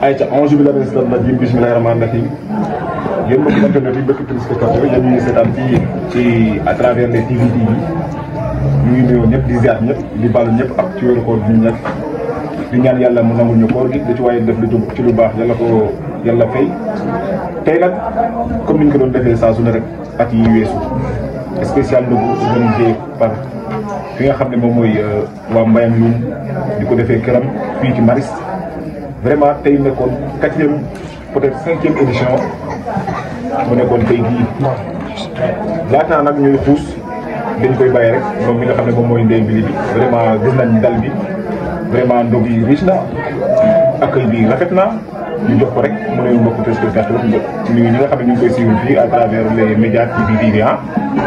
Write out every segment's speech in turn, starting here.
ayca onze bi la res dal rajim bismillahi rahmani rahim yéen mbokki internet yi mbokki téléspectateurs yéen ñu ngi seetaan fii ci à travers les TV TV ñu ngi nuyoo ñëpp di ziar ñëpp di baalu ñëpp ak ci wéru koor bi ñu nekk di ñaan yàlla mu nangul ñu koor gi da ci waaye def lu ci lu baax yàlla ko yàlla fay tey nag comme ni ñu ko doon defee saa su ne rek at yi weesu spécial ndogu organisé par fi nga xam ne moom mooy waa Mbayang Loum di ko defee këram fii ci Maris vraiment tey nekkoon quatrième peut-être cinquième édition mu nekkoon tey jii laataa nag ñuy xuus dañ koy bàyyi rek moom mi nga xam ne moom mooy ndey mbili bi vraiment gis nañ dal bi vraiment ndog yi riche na accueil bi rafet na ñu jox ko rek mu ne mbokku téléspectateur ñu ñi nga xam ne ñu ngi koy suivre fii à travers les médias TV TV ah.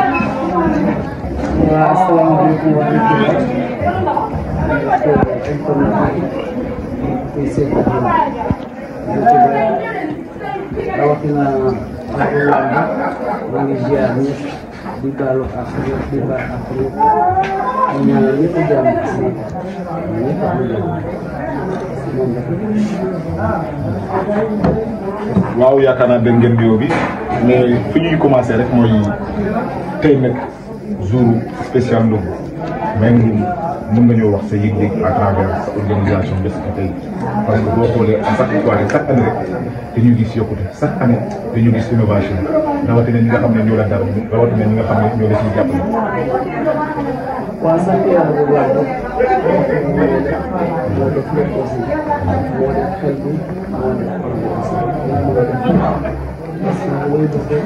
waaw asalaamaaleykum wa rahmatulah. rawatina Abdoulaye maa ngi ziar ñëpp di baalu ak ñëpp di baal ak ñëpp ñu ñaanal ñëpp a jàmm si ñëpp am jàmm moom waaw yaakaar naa dégg ngeen nuyoo bi mais fi ñuy commencé rek mooy tey nag jour spécial ndogu mais mën nga ñoo wax sa yëg-yëg à travers sa organisation bés bi tey parce que boo xoolee à chaque fois chaque année rek dañuy gis yokkute chaque année dañu gis innovation rawatina ñi nga xam ne ñoo la dara rawatina ñi nga xam ne ñoo la ciy jàppale. waaw sant yàlla bu baax rek moo def lépp aussi moo def xel bi moo def xol bi aussi moo def parce que looy def rek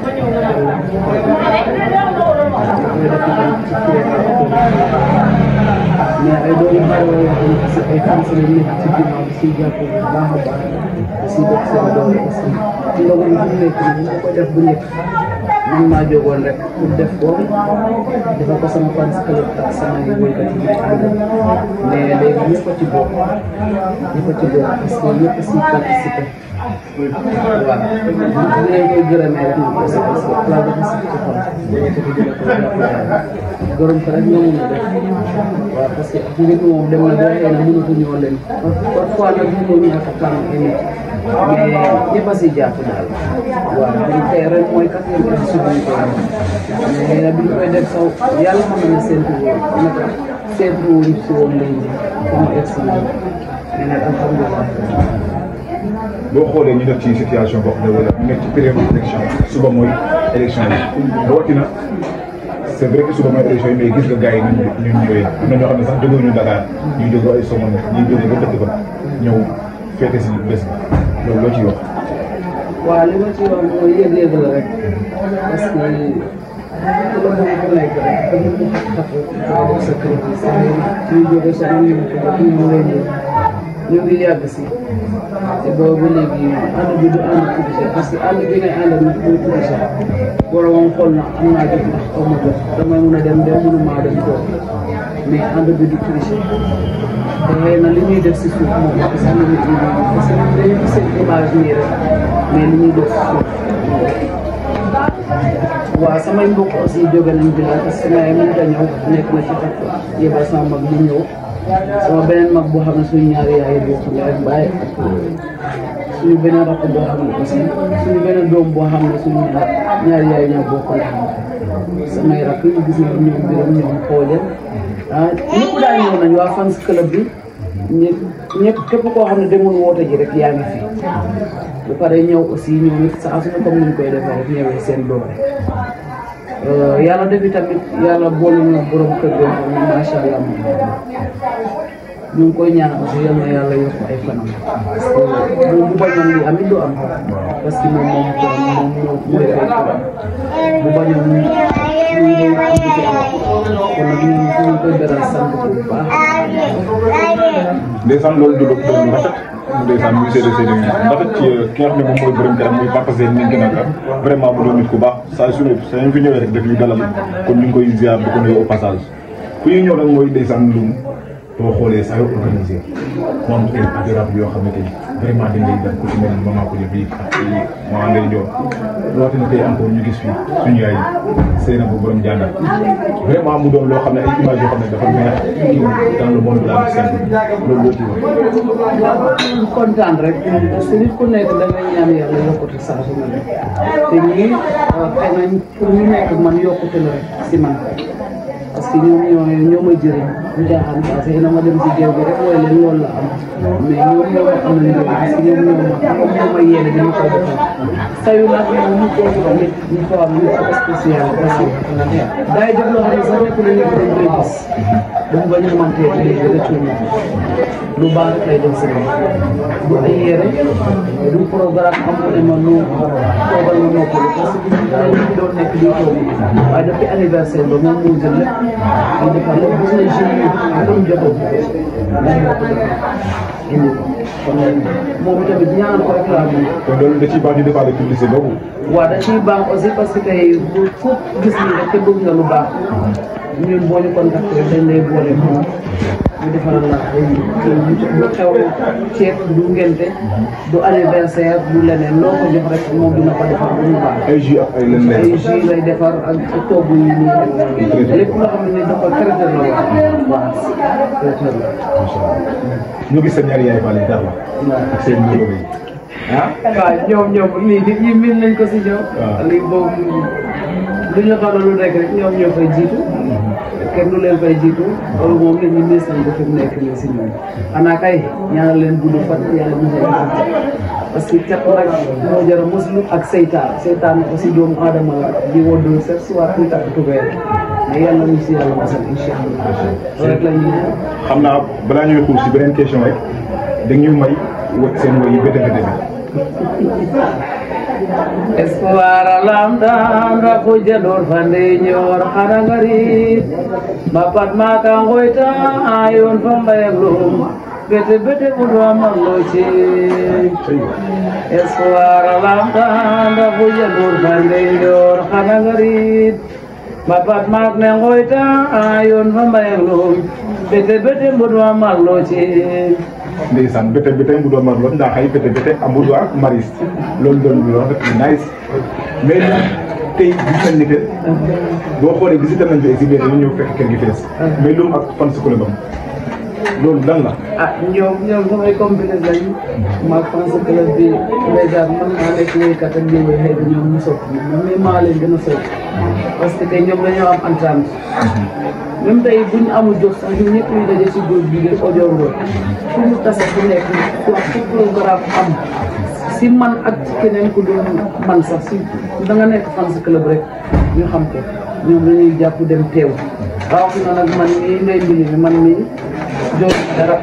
mais ay doomu aadama yoo xam ne si ay fans la nekk ci ginnaaw si jàpp bu baax a baax si def seen doole aussi ndogu yi fi nekk nii ñu ko def bu njëkk man maa jógoon rek pour def ko dafa ko sama fans club ak samay woykat yi may àndal mais léegi ñëpp a ci bokk ñëpp a ci bokk parce que ñëpp si participer waaw ñu leen koy gërëmee rek nag aussi parce que plat dafa sax ci xol dañoo ko di ko jàppale gërëm ko rek ñoo mun a def waaw parce que mbir mi moom dem na ba xëy na mënatuñoo leen parfois nag ñu ñëw ñu dafa tànn ay nit mais ñëpp a si jàpp daal waaw dañ tey ren mooy quatrième édition bi ñu koy def mais nag bi ñu koy def saw yàlla xam ne seentu woon naka seentu woon si woon lay ji comme egsi mais nag alhamdulilah boo xoolee ñu def ci situation boo xam ne wala ñu nekk ci période élection suba mooy élection yi rawatina c' est vrai que suba mooy élection yi mais gis nga gars yi ñu ñu ñëwee am na ñoo xam ne sax jógee ñu Dakar ñuy jóge ay Somone ñuy jóge ba dëkk ba ñëw féete si bés bi loolu loo ciy wax. waaw li ma ci wax mooy yëg-yëg la rek parce que ku la bëgg ku nekk rek dañu ko xat xat def sa kër gi saa ñuy jóge sa ñu ko ba ñu lay ñëw ñu ngi yàgg si te boobu léegi ànd bi du ànd publicité parce que ànd bi ngay àndal nit muy publicité boromam xool na am naa jot ndax aw ma jot damay mun a dem dem mënumaa dem toog mais ànd bi du publicité te xëy na li ñuy def si suuf moom parce que am na nit ñi parce que dañuy gis seen image nii rek mais li ñuy def si suuf waaw samay mbokk aussi jóge nañ bi parce que may mënut a ñëw nekk na ci xat yebal sama mag mu ñëw sama beneen mag boo xam ne suñu ñaari yaay bokk ndey ak baay suñu beneen rakk boo xam ne aussi suñu beneen doom boo xam ne suñu ñaari yaay ñoo bokk ndey samay rakk ñu gis nañ ñoom biram ñoom xoole ah ñëpp daal ñëw nañ waa fans club bi ñëpp ñëpp képp koo xam ne demoon woote ji rek yaa ngi fi bu paree ñëw aussi ñoom it saa suñu comme ni ñu koy defee rek ñëwee seen doole yàlla defi tamit yàlla boole ñu borom kër goo xam ne macha allah moom ñu ngi koy ñaan aussi yal na yàlla yokk ay fanam parce que moom bu bañoon li amit du am parce que moom moom moom moo mu defee ko bu bañoon ñu ñu ngi am ci am kon nag ñu ngi koy beral sant bu baax. ndeysaan loolu du doon lu rafet ndeysaan muy seede seede yu rafet ci ki nga xam ne moom mooy borom këram muy Papa Sène ni gën a kam vraiment mu doon nit ku baax saa su ne saa ñu fi ñëwee rek daf ñu dalal kon ñu ngi koy ziar di ko nuyu au passage ku ñuy ñëw nag mooy ndeysaan Loum boo xoolee saa yoo organisé mu am ay adorable yoo xam ne tey vraiment dañ lay dem ku ci mel ni maman ko bi ak maman Ndeye Dior rawatina tey encore ñu gis fii suñu yaay Seyna bu borom jàngal vraiment mu doon loo xam ne ay images yoo xam ne dafa neex dans le monde de la musique simple loolu loo ci wax. kontaan rek parce que nit ku nekk da ngay ñaan yàlla yokkute saa su ne te ñii xëy nañ pour ñu nekk man yokkute la rek si man parce que ñoom ñoo ñoo ma jëriñ ñu jaaxaan parce que na ma dem si géew bi rek mooy leen loolu la am mais ñoom ñoo ma am nañ parce que ñoom ñoo ma ñoom ñoo ma yéene dañu koy defal sayu nag moom ñu ko nit ñu ko am nit ko spécial parce que day def loo xam ne sax nekk na ñëpp dañ koy gis dafa bañ a mantee ci léegi rëccu ñu lu baax lay dem si du ay yére du programme amul ne ma nu toogal ma noppalu parce que ñu ngi doon nekk di toog waaye depuis anniversaire ba moom moo jël lépp ñu defar lépp gis nañ jeunes yi comme jotoon dañu ko defar indi ko kon moom tamit ñaan ko rek laa mën kon loolu da ciy baax di defaale publicité boobu. waaw da ciy baax aussi parce que tey bu foofu gis ni rek te bëgg nga lu baax ñun boo ñu contacté dañ lay boole moom ñu defaral la ay lu xew ceeb du ngente du anniversaire du leneen loo ko jox rek moom dina ko defar bu ñu baax ay jus ak ay lenn ay jus lay defar ak togg yi nii lépp loo xam ne dafa traiteur la wax waaw traiteur la ñu gis seen ñaari yaay Fall yi dara ak seen numéro yi ah. waaw ñoom ñoom lii nit ñi min nañ ko si ñoom waaw. lii boobu lu ñu xam lu nekk rek ñoom ñoo fay jiitu kenn du leen fay jiitu loolu moom nit ñi miis nañ ko fi mu nekk nii si ñoom xanaa kay ñaanal leen gudd fan yàlla mu parce que cat nag moo jar a muslu ak seytaan seytaan aussi doomu aadama la di woddoo set si waa kuy takk tubéer mais yàlla ñu si yàlla masal incha allah loolu rek la ñuy ñaan xam naa balaa ñuy xuus si beneen question rek da ñu may wa seen woy yi bete bete bi. espoir alamdanda kujalor fande nyor harangari bapat maka ngoita ayon pambayaglum bete bete budwa magloche espoir alamdanda kujalor fande nyor harangari bapat mak ne ngoita ayon pambayaglum bete bete budwa magloche ndeysaan bete bete mbudo marlo nda xay bete bete a mbudo ak maris loolu doon lu rafet lu nice mais ñun tey gis nañ ni que boo xoolee visité nañ fi exhibé dañu ñëw fekk kër gi fees mais lu mu ak fan su ko la loolu lan la ah ñoom ñoom samay compétence lañu maag France club bi déjà man maa nekk woykat ak ñoom xëy na ñoom ñu sopp ma mais maa leen gën a sopp parce que tey ñoom dañoo am entente même tey buñ amul jot sax ñun ñëpp ñu daje si groupe bi de audio ngoon fu mu tase fu nekk wax fu programme am si man ak ci keneen ku doon man sax si da nga nekk France club rek ñu xam ko ñoom dañuy jàpp dem teew rawatina nag man mii ngay mbili mi man mii jooyu dara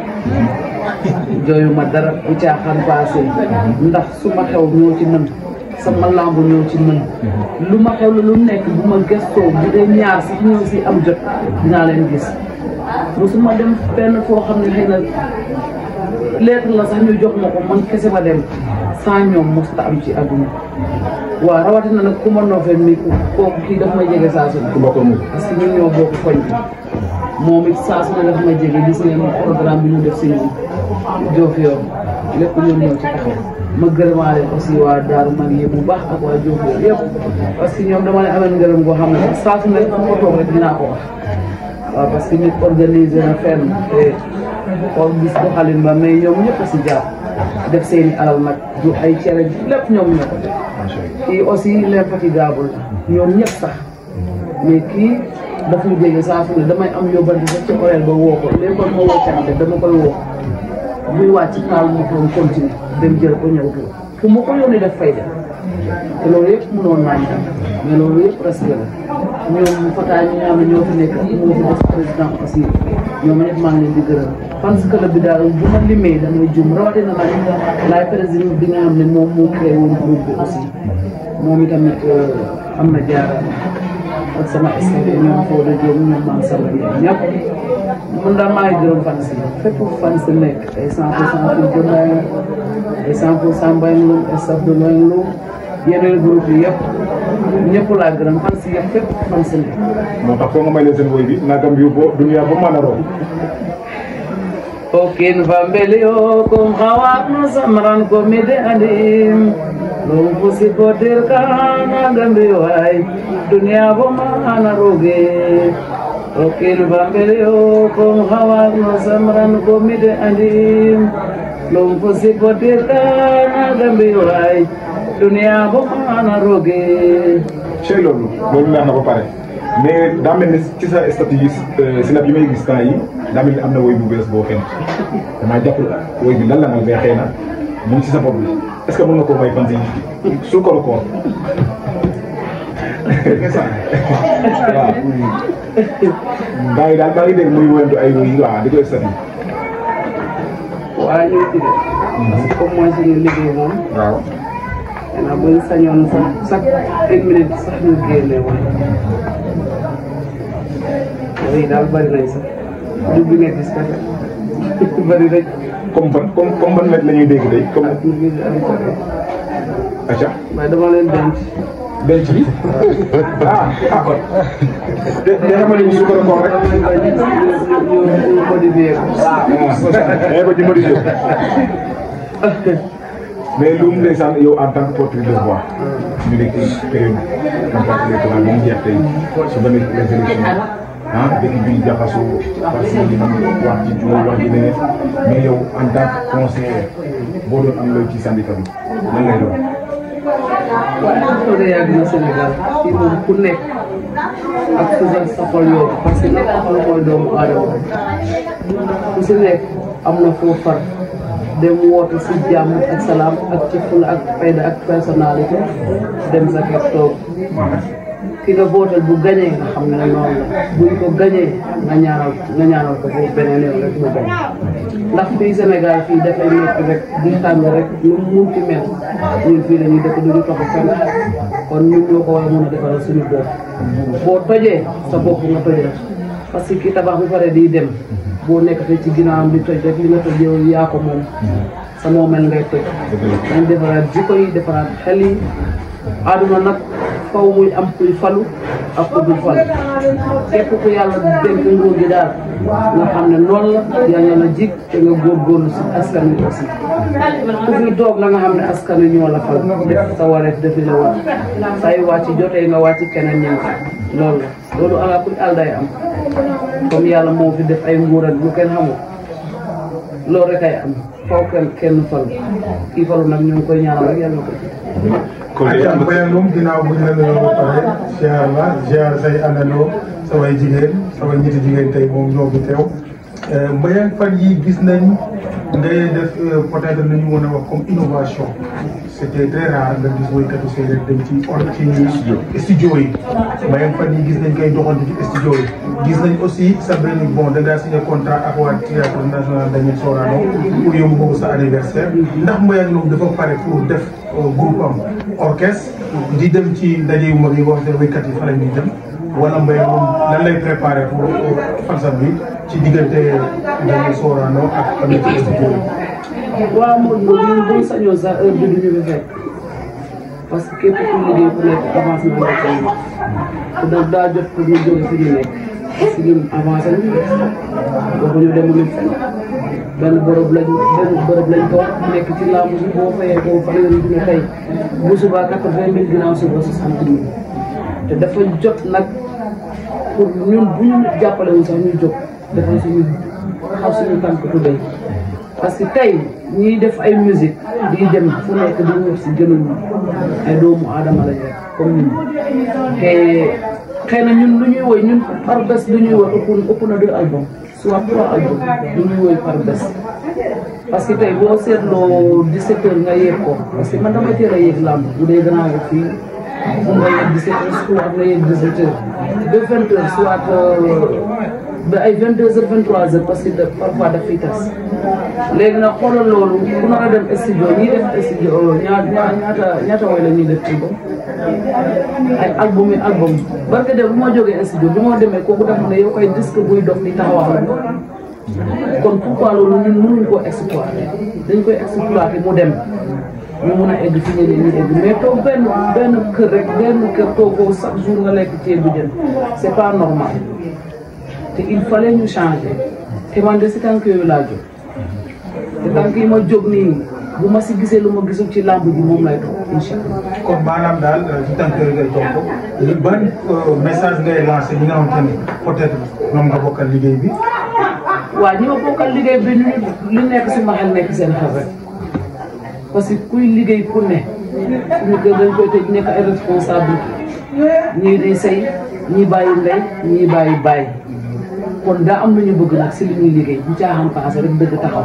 jooyu ma dara bu caaxaan passé ndax su ma xew ñoo ci mën sama lamb ñoo ci mën lu ma xew la lu nekk bu ma gëstoo bu dee ñaar sax ñoo si am jot dinaa leen gis musuma dem fenn foo xam ne xëy na lettre la sax ñu jox ma ko man kese ma dem sans ñoom mosta am ci àdduna waaw rawatina nag ku ma noofee mi ku kooku kii daf may jege saa su ne ku bokkul mu parce que ñun ñoo bokk koñ bi moom it saa su ne daf may jege gis ngeen programme bi ñu def si ñun Diofior lépp ñoom ñoo ci taxaw ma gërëmaale aussi waa Daaru man yi bu baax ak waa Diofior yëpp parce que ñoom dama ne amee ngërëm goo xam ne saa su ne fu ma toog rek dinaa ko wax waaw parce que nit organisé na fenn te xool gis doxalin ba mais ñoom ñëpp a si jàpp def seeni alal nag du ay cere lépp ñoom ñoo ko def kii aussi l'infatigable ñoom ñëpp sax mais kii daf ñu jege saa su ne damay am yóbbante sax ci horaire ba woo ko léegi kon ma woo cante dama koy woo buy wàcc taal ma ko continuer dem jël ko ñëw ko fu ma ko yónnee def fay def te loolu yëpp mënoon naa ñu mais loolu yëpp respect la ñoom Fata ñi nga xam ne ñoo fi nekk moo fi def président aussi ñoom ñëpp maa ngi leen di gërëm fans club bi daal bu ma limee damay jum rawatina nag laay président bi nga xam ne moom moo créé woon groupe bi aussi moom itamit am na jaara ak sama staff ñoom Fodé Diop ñoom Mame Samba Diagne ñëpp man daal maa ngi gërëm fans yi fépp fans yi nekk ay 100 pour cent pour Diomaye ay 100 pour cent Mbaye Loum staff de Mbaye Loum yeneen groupe yi yëpp ñëpp laa gërëm fans yi yëpp fépp fans yi nekk moo tax foo nga may leen seen woy bi nagam yu bo dunya ba mën a room Okin fambelio kum hawak no samran komide adim Lum pusi potir kana gambi wai dunia bomana roge Okin fambelio kum hawak no samran komide adim Lum pusi potir kana gambi wai dunia bomana roge cey loolu loolu neex na ba pare mais daa mel ni ci sa statut yi sinap yi may gis temps yi daa mel ni am na woy bu bees boo xen damaa jàpp woy bi lan la nag mais xëy na mu ngi ci sa bopp bi est ce que mën nga koo may fan si suukaru koor waaw gaa yi daal maa ngi dégg muy woyantu ay woy yi waaw di ko statut waa ñu ci de comme mooy suñu liggéey moom waaw xanaa buñ sañoon sax chaque une minute sax ñu génne woon yooyu daal bari nañ sax du bi nga gis kat bari nañ comme ban comme comme ban met la ñuy dégg day comme ak ñu ngi am ko aca waaye dama leen denc denc bi ah ah kon te te xamal ni suukaru koor rek dama leen bañ ñu ñu ñu modifié ko mais ko ci modifié mais lu mu ndeysaan yow en tant que porteur de voix ñu nekk ci période campagne électorale bi mu jeex tey su ba nekk les élections ah dëkk bi jaxasoo parce que dina wax ci jiw wax ci leneen mais yow en tant que conseiller boo doon am looy ci syndicat bi lan lay doon. waaye soo dee yàgg na Sénégal fii moom ku nekk ak ku sa sa xol yow parce que nekk xol mooy doomu aadama ku si nekk am na foo far dem woote si jàmm ak salaam ak ci fula ak fayda ak personnalité dem sa kër toog ki nga bootal bu gañee nga xam ne noonu la buñ ko gañee nga ñaanal nga ñaanal ko foofu beneen yoon rek mu gañ ndax fii Sénégal fii dafay nekk rek di tàng rek lu mu munti mel ñun fii la ñuy dëkk duñu toxu fenn kon ñun ñoo ko war a mën a defaral suñu bopp boo tojee sa bopp nga tojee parce que ki tabax bi pare di dem boo nekk te ci ginnaawam di toj rek li nga toj yow yaa ko moom sa moomel ngay toj dañ defaraat jikko yi defaraat xel yi àdduna nag faw muy am kuy falu ak ku dul falu képp ku yàlla dénk nguur gi daal nga xam ne loolu la yàlla la jig te nga góorgóorlu si askan wi aussi ku fi toog na nga xam ne askan wi ñoo la fal def sa wareef defi la war say wàcc jotee nga wàcc keneen ñëw loolu la loolu ala kuy àll day am comme yàlla moo fi def ay nguurat lu kenn xamul loolu rek ay am faw kenn kenn falu kii falu nag ñu ngi koy ñaanal rek yàlla na ko kon de ak Mbayang moom ginnaaw bu ñu la nuyoo ba pare ziar la ziar say àndandoo samay jigéen samay ñetti jigéen tey moom ñoo fi teew Mbayang fan yi gis nañ ngay def peut-être lu ñu mën a wax comme innovation c'était très rare nga gis woykatu séeréer dem ci on ci studio yi Mbayang fan yi gis nañ koy doxantu ci studio yi gis nañ aussi sa benn bon da ngaa signé contrat ak waa théâtre national Daniel Sorano pour yóbbu boobu sa anniversaire ndax Mbayang moom dafa pare pour def groupe am orchestre di dem ci ndaje yu mag yi wax ne waykat yi fa la ñuy dem wala Mbayang moom lan lay préparé pour fansam bi ci diggante Daniel Sorano ak tamit ci studio yi waaw moom moom ñun buñ sañoon sax heure bi duñu fi fekk parce que képp ku liggéey ku nekk avancement la koy te da daa jot pour ñu jóge fi ñu nekk parce que ñun avancé nañu waxuñu demuñu fenn benn bërëb lañ benn bërëb lañ ko nekk ci làmb si boo fayee boo fa yoon dina tey bu subaa quatre-vingt mille ginnaaw suba soixante mille te dafa jot nag pour ñun bu ñu jàppale wuñ sax ñu jóg dafa suñu xaw suñu tànk tubéy parce que tey ñiy def ay musique di dem fu nekk di wër si gënuñu ay doomu aadama lañ rek comme ñun te xëy na ñun lu ñuy woy ñun par bés lu ñuy woy ëpp ëpp na deux albums soit trois albums lu ñuy woy par bés parce que tey boo seetloo 17 heures nga yéeg ko parce que man damay teel a yéeg làmb bu dee gannaaw ko fii mun nga yéeg 17 heures soit nga yéeg 18 heures ba 20 heures soit ba ay 22 heures 23 heures parce que parfois daf fiy tas léegi nag xoolal loolu ku nar a dem studio ñii def studio ñaata ñaata ñaata woy la ñuy def ci ay album yi album barke de bu ma jógee studio bi ma demee kooku def ne yow koy disque buy dox di taxawal kon pourquoi loolu ñun mënuñ koo exploiter dañ koy exploiter mu dem ñu mun a egg fi ñeneen ñi egg mais toog benn benn kër rek benn kër toogoo chaque jour nga lekk ceebu jën c'est pas normal te il fallait ñu changer te man de si tànk yooyu laa jóg tànk yi ma jóg nii bu ma si gisee lu ma gisul ci làmb ji moom lay toog incha allah. kon maanaam daal ci tànk yooyu ngay topp li ban message ngay lancé ñi nga xamante ni peut-être ñoom nga bokkal liggéey bi. waaw ñi ma bokkal liggéey bi ñu li nekk si ma xel nekk seen xel rek parce que kuy liggéey ku ne suñu kër dañ koy tëj nekk ay responsable ñii day sëy ñii bàyyi ndey ñii bàyyi bàyyi kon daa am lu ñu bëgg nag si li ñuy liggéey bu caaxaan paase rek dëgg taxaw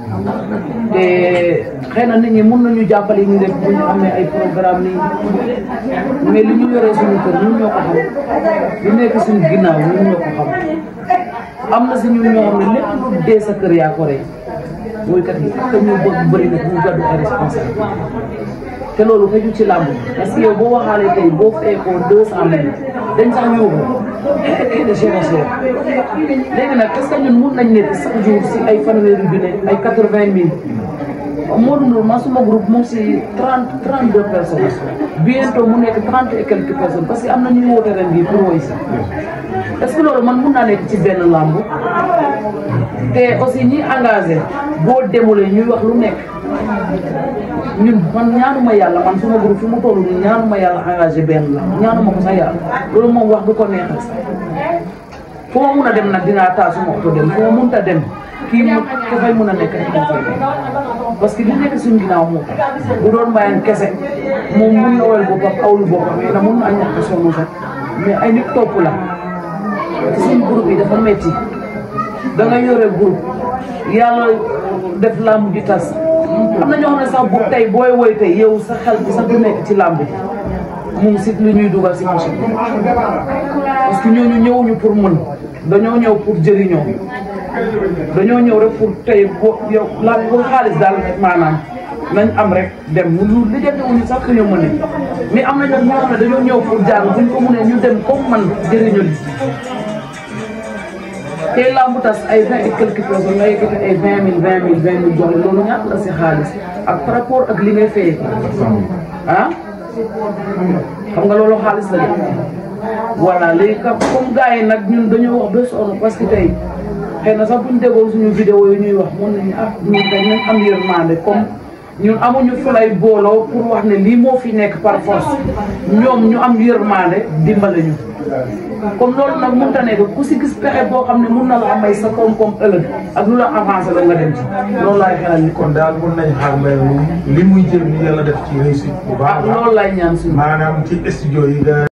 te xëy na nit ñi mun nañu jàppale ñu def bu ñu amee ay programme nii mais li ñu yoree suñu kër ñun ñoo ko xam li nekk suñu ginnaaw ñun ñoo ko xam am na si ñun ñoo xam ne lépp lu dee sa kër yaa ko rey woykat yi ak ñu bëgg bëri na ñu gàddu ay responsable te loolu xëju ci làmb parce que yow boo waxaalee tey boo feekoo deux cent mille dañ sax yóbbu kii de cher cher léegi nag est-ce que ñun mun nañ nekk chaque jour si ay fanweeri junne ay quatre vingt mille Modou Ndour man suma groupe moom si trente trente deux personnes bientôt mu nekk trente et quelques personnes parce que am na ñuy woote ren bii pour woy si est-ce que loolu man mun naa nekk ci benn làmb te aussi ñi engagé boo demulee ñuy wax lu nekk ñun man ñaanuma yàlla man suma groupe fi mu toll nii ñaanuma yàlla engagé benn la ñaanuma ko sax yàlla loolu moom wax du ko neexal sax fu ma mun a dem nag dinaa taal suma oto dem fu ma munta dem kii mu ko fay mun a nekk rek moo fay dem parce que li nekk suñu ginnaaw moo tax bu doon mbayang kese moom muy awal boppam awlu boppam xëy na mun na ñàkk a sonn sax mais ay nit topp la te suñu groupe yi dafa metti da nga yore groupe yàlla def làmb ji tas am na ñoo xam ne sax bu tey booy woy tey yow sa xel bi sax du nekk ci làmb ji moom si li ñuy dugal si machine bi parce que ñooñu ñëwuñu pour mën dañoo ñëw pour jëriñoo dañoo ñëw rek pour tey boo yow la pour xaalis daal maanaam nañ am rek dem lu lijjanti wuñu sax ku ñu mënee mais am na ñoo ñoo xam ne dañoo ñëw pour jàng buñ ko mënee ñu dem comme man jëriñoo li tey lambu tas ay vingt et quelques personnes nga yëkkati ay vingt mille vingt mille vingt mille jox loolu ñaata la si xaalis ak par rapport ak li ngay fayee ah xam nga loolu xaalis la de voilà léegi ka comme gars yi nag ñun dañoo wax ba sonn parce que tey xëy na sax buñ déggoon suñu vidéo yi ñuy wax mun nañu ah ñun tey nañ am yërmande comme ñun amuñu fu lay booloo pour wax ne lii moo fi nekk par force ñoom ñu am yërmande dimbale ñu comme loolu nag mënut a nekk ku si gis pexe boo xam ne mun na la may sa koom-koom ëllëg ak lu la avancé la nga dem ci loolu laay xelal ni kon daal mun nañ xaar mbay mi li muy jël ni yàlla def ci réussite bu baax loolu laay ñaan suñu maanaam ci studio yi nga